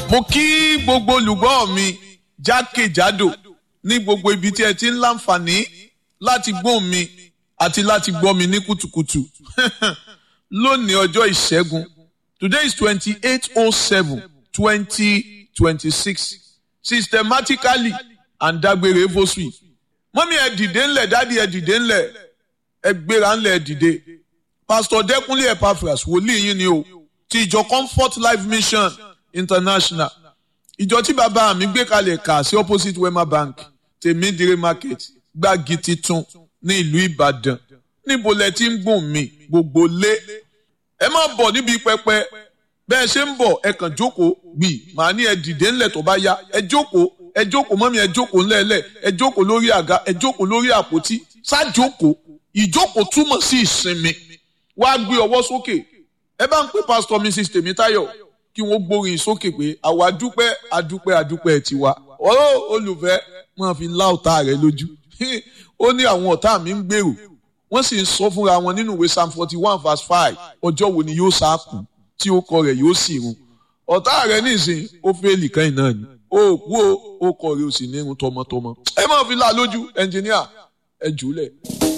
mo kí gbogbo olùgbọ́ mi jákèjádò ní gbogbo ibi tí ẹ ti ń láǹfààní láti gbóhùn mi àti láti gbọ́ mi ní kùtùkùtù lónìí ọjọ́ ìṣẹ́gun today is twenty-eight oh seven twenty twenty-six systematically and dágbére fosui mọ́mí ẹ dìde ńlẹ̀ dádì ẹ dìde ńlẹ̀ ẹ gbéra ńlẹ̀ ẹ dìde pastor dẹ́kunlé epaphras wòlíì yín ni o ti ìjọ comfort life mission international ìjọ tí bàbá mi gbé kalẹ̀ kà sí opposite wema bank tèmídìrí market gbági titun ní ìlú ìbàdàn níbo lẹ ti ń gbùn mí gbogbo lé ẹ má bọ̀ níbi pẹpẹ bẹ́ẹ̀ ṣe ń bọ̀ ẹ kàn jókòó gbì màá ní ẹ dìde ńlẹ̀ tó bá yá ẹ jókòó ẹ jókòó mọ́mí ẹ jókòó ńlẹ̀ẹ́lẹ̀ ẹ jókòó lórí àga ẹ jókòó lórí àpótí ṣáàjókòó ìjókòó túmọ̀ sí ìsinmi wàá gbé ọwọ́ sókè ẹ bá ń pè pásítọ̀ mrs tèmítáyọ̀ kí wọ́n gbórin sókè pé àwa dúpẹ́ adúpẹ́ adúpẹ́ tiwa ọ̀rọ̀ olùfẹ́ máa fi lá ọ̀tá rẹ lójú ó ní àwọn ọ̀tá mi ń gbèrò wọ́n sì ń sọ fúnra wọn nínú ìwé psalm forty one verse five ọjọ́ wo ni yóò sá kù tí ó kọ rẹ̀ yóò sì run ọ̀tá rẹ nísìnyí ó fẹ́ẹ́lì kan náà ni ó kú ó ó kọ rẹ̀ ó sì ní irun tọmọtọmọ ẹ máa fi lá lójú ẹnjìníà ẹ jùlẹ̀.